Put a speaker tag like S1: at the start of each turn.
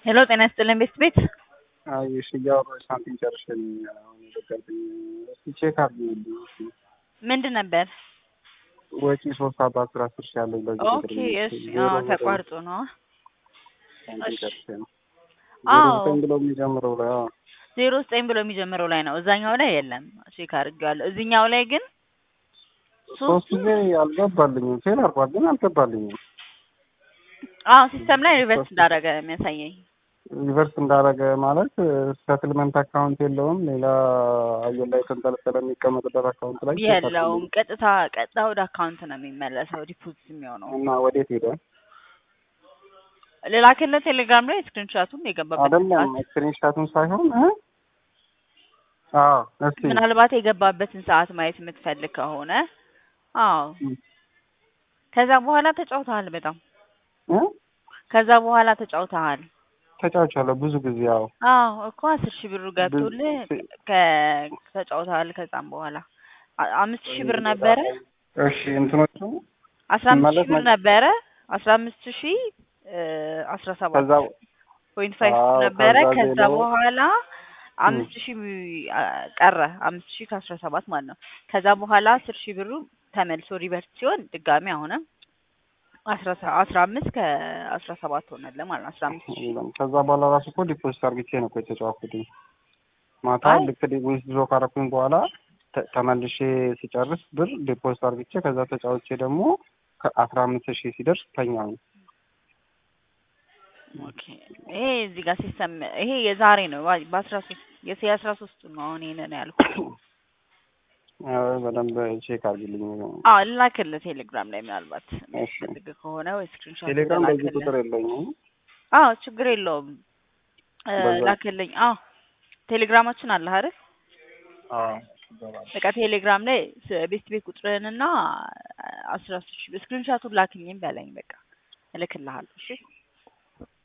S1: ሄሎ ጤና ይስጥልን ቤት ቤት
S2: አይ እሺ እያወራሁ ሳንቲም ጨርሼ ነው አሁን የገባልኝ። እስኪ ቼክ አድርጊልኝ እስኪ
S1: ምንድን ነበር?
S2: ወጪ ሶስት አባ አስር አስር ሺህ ያለኝ በዚህ
S1: ኦኬ እሺ አዎ ተቋርጦ ነው
S2: ሳንቲም
S1: እሺ።
S2: ጨርሼ ነው
S1: አዎ
S2: ዜሮ ዘጠኝ ብሎ የሚጀምረው ላይ አዎ
S1: ዜሮ ዘጠኝ ብሎ የሚጀምረው ላይ ነው እዛኛው ላይ የለም ቼክ አድርጌዋለሁ እዚህኛው ላይ ግን
S2: ሶስት
S1: ሶስቱ
S2: ጊዜ አልገባልኝም ፌል አርጓል ግን አልገባልኝም
S1: አዎ ሲስተም ላይ ሪቨርስ እንዳደረገ ነው የሚያሳየኝ
S2: ሪቨርስ እንዳደረገ ማለት ሰትልመንት አካውንት የለውም ሌላ አየር ላይ ተንጠለጠለ የሚቀመጥበት አካውንት ላይ ቼክ
S1: የለውም
S2: አድርጊልኝ።
S1: ቀጥታ ቀጥታ ወደ አካውንት ነው የሚመለሰው ዲፖዚት የሚሆነው
S2: እና ወዴት ሄደ
S1: ሌላ ክልል ቴሌግራም ላይ ስክሪንሻቱን የገባበት
S2: አይደለም
S1: ሰዓት
S2: ስክሪንሻቱን ሳይሆን እ አዎ እስኪ
S1: ምናልባት የገባበትን ሰዓት ማየት የምትፈልግ ከሆነ አዎ ከዛ በኋላ ተጫውተሃል በጣም
S2: እ
S1: ከዛ በኋላ ተጫውተሃል
S2: ተጫውቻለሁ ብዙ ጊዜ ያው
S1: አዎ እኮ አስር ሺህ ብሩ ገብቶልህ
S2: ብዙ-
S1: ከ- ተጫውተሃል ከዛም በኋላ አ- አምስት ሺህ ብር ነበረ
S2: እሺ እንትኖቹ
S1: አስራ አምስት
S2: ማለት
S1: ሺህ ብር
S2: ነው-
S1: ነበረ አስራ አምስት ሺህ አስራ ሰባት
S2: ከዛ
S1: ፖይንት ፋይቭ
S2: አዎ፣
S1: ነበረ
S2: ከዛ
S1: ከዛ
S2: ሌላው-
S1: በኋላ አምስት ሺህ አ፣ ቀረ አምስት ሺህ ከአስራ ሰባት ማለት ነው ከዛ በኋላ አስር ሺህ ብሩ ተመልሶ ሪቨርስ ሲሆን ድጋሚ አሁንም አስራ ሰ- አስራ አምስት ከአስራ ሰባት ሆነለ ማለት ነው አስራ አምስት ሺህ
S2: የለም። ከዛ በኋላ ራሱ እኮ ዲፖዚት አርግቼ ነው እኮ የተጫወትኩትኝ ማታ
S1: አይ።
S2: ልክ ዊዝድሮ ካረኩኝ በኋላ ተ- ተመልሼ ሲጨርስ ብር ዲፖዚት አርግቼ ከዛ ተጫውቼ ደግሞ ከአስራ አምስት ሺህ ሲደርስ ተኛው
S1: ኦኬ ይሄ እዚህ ጋር ሲስተም ይሄ የዛሬ ነው ባ- በአስራ ሶስት የሴ አስራ ሶስቱ ነው አሁን ይሄንን ያልኩት
S2: በደንብ ቼክ አርግልኝ
S1: አዎ ልላክልህ ቴሌግራም ላይ ምናልባት
S2: እሺ።
S1: የሚያስፈልግ ከሆነ ወይ ስክሪንሾት
S2: ቴሌግራም በዚህ
S1: ልላክልህ
S2: ቁጥር የለኝም
S1: አዎ ችግር የለውም እ፣
S2: በዛ-
S1: ላክልኝ አዎ ቴሌግራማችን አለ አይደል
S2: አዎ
S1: በቃ ቴሌግራም ላይ ስ- ቤት ቤት ቁጥርህንና አስራ ሶስት ሺህ ስክሪንሾቱን ላክልኝ በለኝ በቃ እልክልሃለሁ እሺ